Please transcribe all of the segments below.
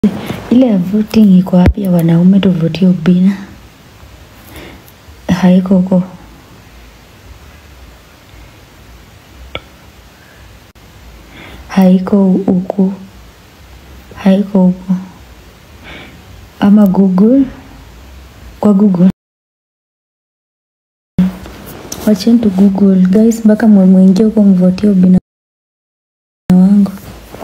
Ile ya voting iko wapi ya wanaume tuvotie Obina? Haiko huko. Haiko huku. Haiko huku. Ama Google. Kwa Google. Wacheni tu Google. Guys, mpaka mwingie huko mvotie Obina wangu.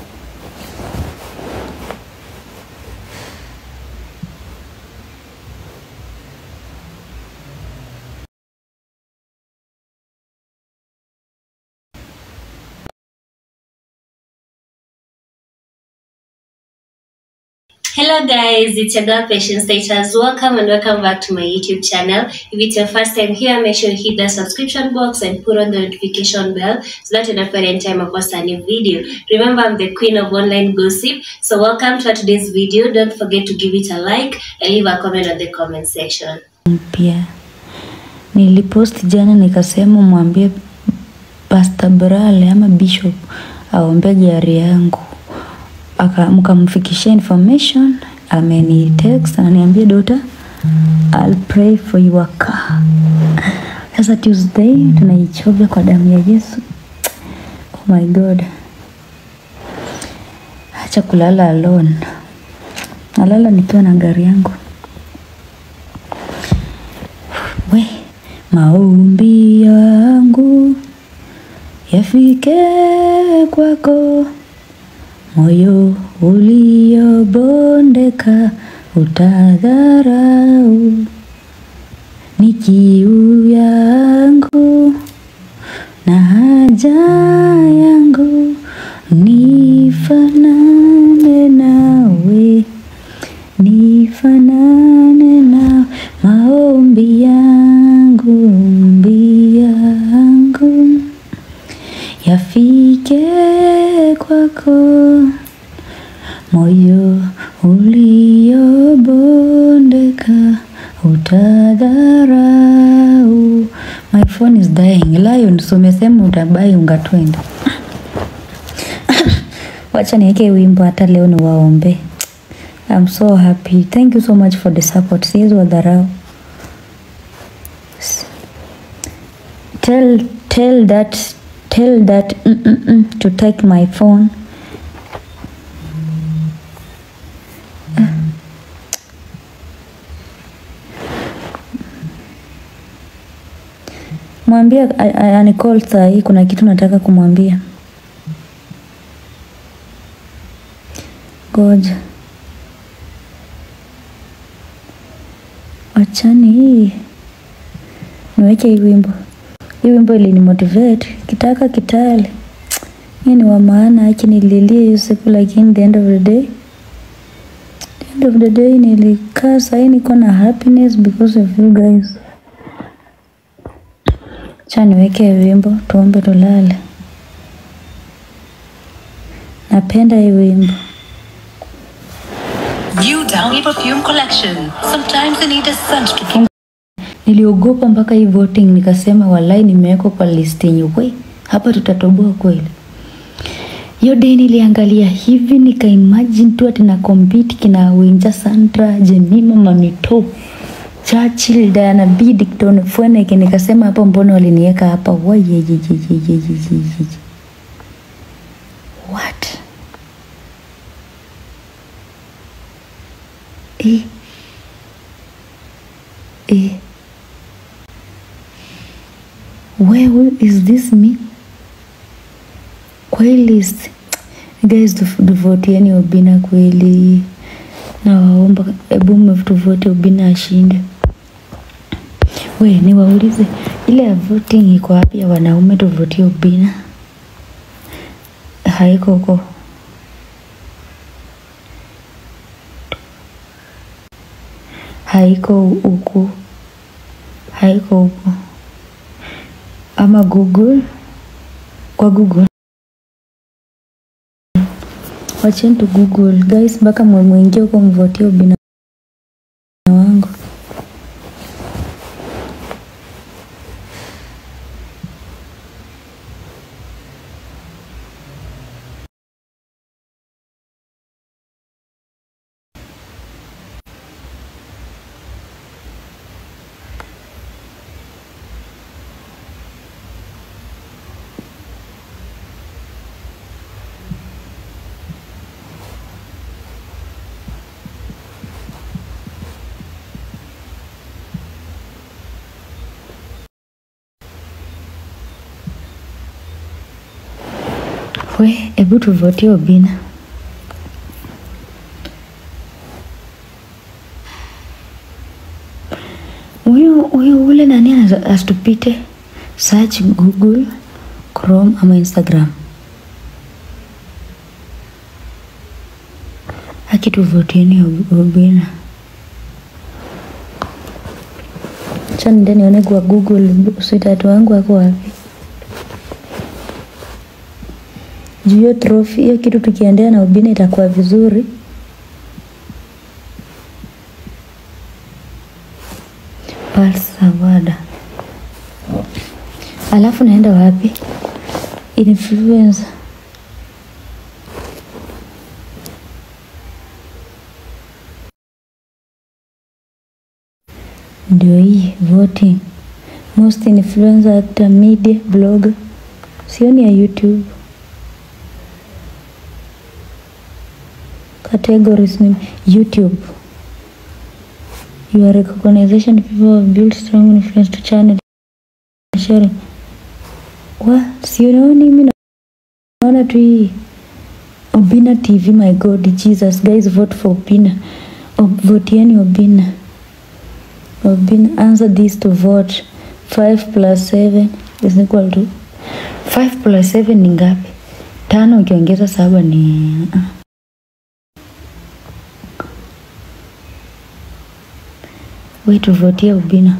Hello guys, it's your girl Patience Status. Welcome and welcome back to my YouTube channel. If it's your first time here, make sure you hit the subscription box and put on the notification bell so that you don't any time I post a new video. Remember, I'm the queen of online gossip. So welcome to today's video. Don't forget to give it a like and leave a comment on the comment section. mpya. Nilipost jana nikasema mwambie Pastor Brale ama Bishop aombe gari yangu, aka mkamfikishia information, ameni text ananiambia dota, I'll pray for your car. Sasa Tuesday tunaichovya kwa damu ya Yesu. Oh my God, acha kulala alone, nalala nikiwa na gari yangu. We, maombi yangu yafike kwako, moyo uliobondeka utadharau, ni kiu yangu na haja yangu, nifanane nawe nifanane na maombi yangu, ombi yangu yafike kwako, moyo uliobondeka utadharau. My phone is dying. Lion, so umesema utabai unga 20. Wacha niweke wimbo hata leo ni waombe. I'm so happy. Thank you so much for the support. Siwezi wadharau. S- Tell tell that tell that mm, mm, mm, to take my phone. Mwambie a- a- anicall saa hii, kuna kitu nataka kumwambia. Ngoja. Wachani hii niweke hii wimbo. Hii wimbo ilinimotivate kitaka kitale. Hii ni wa maana, acha nililie hiyo siku, lakini the end of the day the end of the day nilikaa sahii niko na happiness because of you guys. Acha niweke hii wimbo tuombe tulale. Napenda hii wimbo. New Downy Perfume Collection. Sometimes you need a scent to keep Niliogopa mpaka hii voting, nikasema walai, nimewekwa kwa list yenye we hapa tutatoboa kweli. Hiyo day niliangalia hivi nika imagine tu ati na compete kina Winja Sandra, Jemima Mamito, Churchill, Diana B, Dickton Fweneke, nikasema hapa mbona waliniweka hapa? Wayeyeyeyeyeyeye. What? Eh. Eh. Where is this me? Kwa hii list guys, tuf- tuvotieni Obina kweli, nawaomba, hebu mtuvote Obina ashinde. We, niwaulize ile ya voting iko wapi ya wanaume tuvotie Obina? Haiko huko. Haiko huku. Haiko huku. Ama Google. Kwa Google. Wacheni tu Google. Guys, mpaka mwingie huko mvotie Obina wangu. We, hebu tuvotie Obina. Huyu huyu ule nani anaza- asitupite search Google, Chrome ama Instagram. Akituvotieni Ob- Obina. Acha niende nione kwa Google sitatu wangu wako wapi. Juu hiyo trophy hiyo kitu tukiendea na Obina itakuwa vizuri. Pulse Award. Alafu naenda wapi? Influencer. Ndio hii voting. Most influencer actor media blogger. Sioni ya YouTube. Categories ni YouTube. Your recognition people have built strong influence to channel sharing. Wa, sioni mimi naona tu hii Obina TV my god Jesus guys vote for Obina. Ob, votieni Obina. Obina answer this to vote 5 plus 7 is equal to 5 plus 7 ni ngapi? Tano ukiongeza saba ni ah. We tuvotie Obina.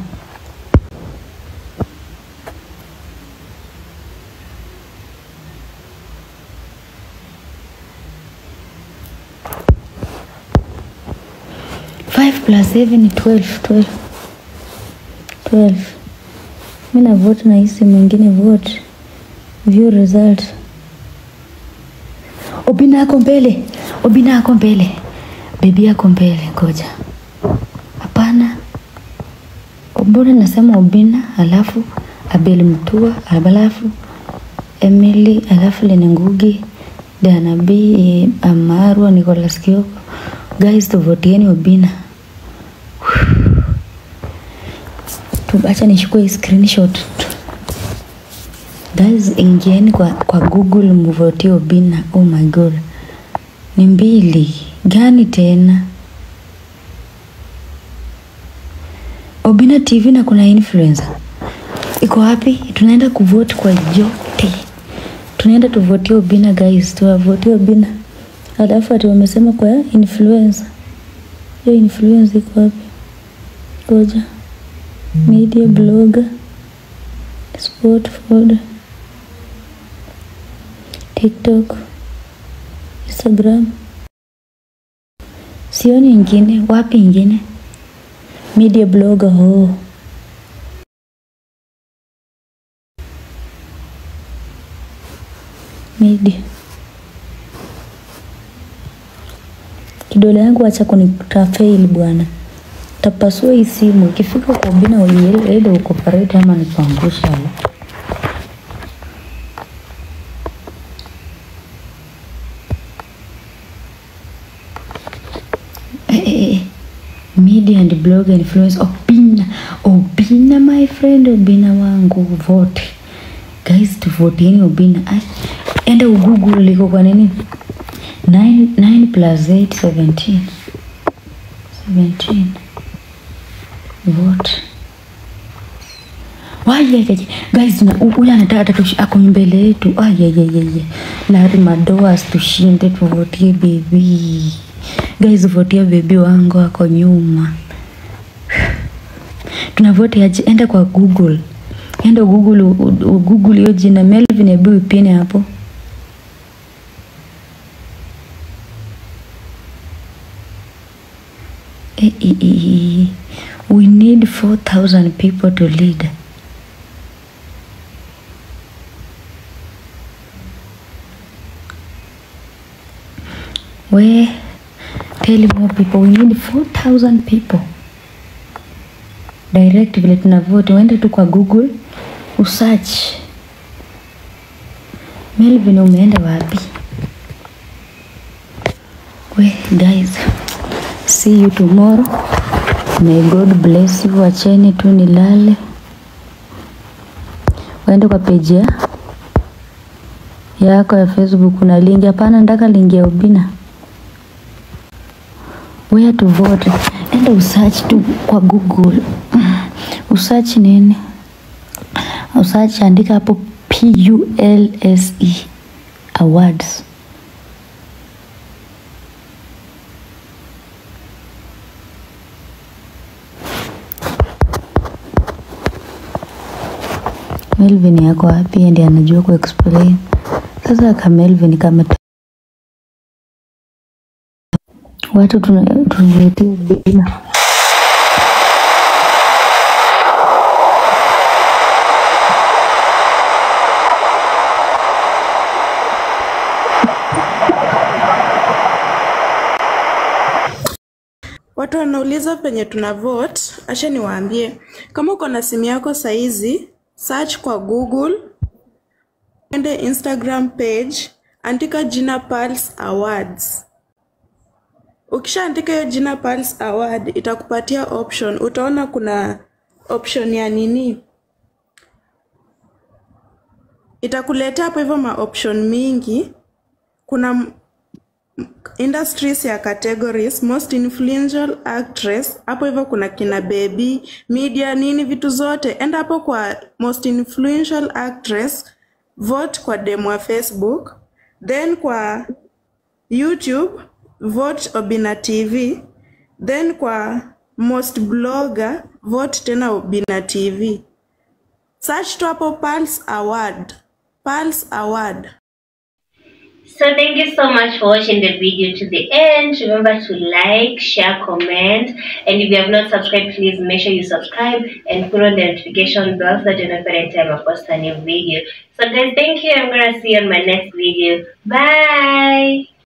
Five plus seven ni twelve, twelve. Twelve. Mi na vote na hisi mwingine vote. View result. Obina ako mbele. Obina ako mbele. Bebi ako mbele, ngoja. Hapana. Mbona nasema Obina alafu Abel Mtua alafu Emily alafu Lene Ngugi Diana B Amarwa Nicholas Kioko. Guys, tuvotieni Obina. Tuacha nichukue hii screenshot. Guys, ingieni kwa, kwa Google mvotie Obina. Oh my god, ni mbili gani tena? Obina TV na kuna influencer iko wapi? Tunaenda kuvote kwa yote, tunaenda tuvotie Obina guys, tuwavotie Obina. Alafu ati wamesema kwa influencer, hiyo influencer iko wapi? Ngoja, media blogger, sport folder, TikTok, Instagram, sioni ingine. Wapi ingine? media blogger oh. media kidole yangu acha kunitafail bwana tapasua hii simu ikifika kwa Obina uiele ukoparate ama nikuangusha eh, eh, eh. media and blog influence Obina Obina my friend Obina wangu vote guys tuvotieni Obina Ai, enda ugoogle liko kwa nini 9 9 plus 8 17 17 vote Wayeyeje guys, na ule anataka tushi ako mbele yetu. Ayeyeyeye, Larry Madoas tushinde, tuvotie bebi guys, votia bebi wangu ako nyuma. Tunavote aje? Enda kwa Google, enda Google, u- u- Google hiyo jina Melvin, hebu ipine hapo. Eh, eh, eh, eh. We need 4,000 people to lead. We tell more people we need 4,000 people. Direct vile tunavote, uende tu kwa Google usearch. Melvin umeenda wapi? We guys, see you tomorrow. May God bless you. Wacheni tu nilale, waende kwa page ya yako ya Facebook kuna link? Hapana, nataka link ya Obina. Where to vote? Enda usearch tu kwa Google, usearch nini, usearch, andika hapo PULSE awards. Melvin yako wapi? Yeye ndiye anajua ku explain. Sasa ka Melvin kama watu tuna- tunaletea bila Watu wanauliza penye tuna vote, acha niwaambie. Kama uko na simu yako saizi, search kwa Google, ende Instagram page, andika jina Pulse Awards. Ukishaandika hiyo jina Pulse Award, itakupatia option. Utaona kuna option ya nini, itakuletea hapo hivyo ma option mingi. Kuna m- industries ya categories most influential actress hapo hivyo kuna kina baby media nini vitu zote enda hapo kwa most influential actress vote kwa demo wa facebook then kwa youtube vote obina tv then kwa most blogger vote tena obina tv search tu hapo pulse award pulse award So thank you so much for watching the video to the end. Remember to like, share, comment, and if you have not subscribed, please make sure you subscribe and put on the notification bell so that you know every time I post a new video. So guys, thank you. I'm gonna see you on my next video. Bye.